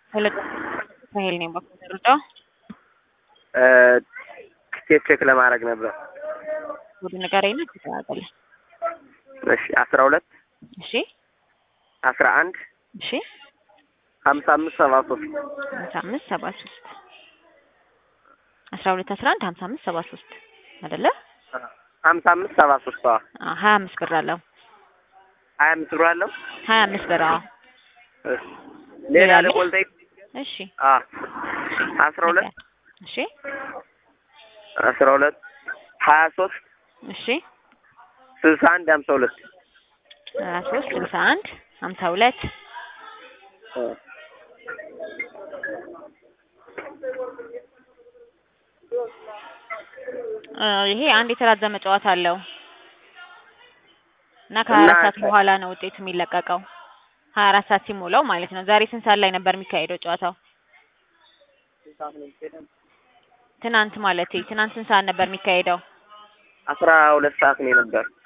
ራሄል ነኝ በኮንደርዳ ቲኬት ቼክ ለማድረግ ነበር። ወደ ንገረኝ ነው ተተዋቀለ እሺ አስራ ሁለት እሺ አስራ አንድ እሺ ሀምሳ አምስት ሰባ ሶስት ሀምሳ አምስት ሰባ ሶስት አስራ ሁለት አስራ አንድ ሀምሳ አምስት ሰባ ሶስት አይደለ? ሀምሳ አምስት ሰባ ሶስት አዎ አዎ ሀያ አምስት ብር አለው። ሀያ አምስት ብር አለው። ሀያ አምስት ብር አዎ። እሺ ሌላ ሌላ ደግሞ ልጠይቅ? እሺ አ አስራ ሁለት እሺ አስራ ሁለት ሀያ ሶስት እሺ ስልሳ አንድ ሀምሳ ሁለት ሀያ ሶስት ስልሳ አንድ ሀምሳ ሁለት ይሄ አንድ የተራዘመ ጨዋታ አለው እና ከሀያ አራት ሰዓት በኋላ ነው ውጤቱ የሚለቀቀው። ሀያ አራት ሰዓት ሲሞላው ማለት ነው። ዛሬ ስንት ሰዓት ላይ ነበር የሚካሄደው ጨዋታው? ትናንት ማለት ትናንት ስንት ሰዓት ነበር የሚካሄደው? አስራ ሁለት ሰዓት ነው የነበር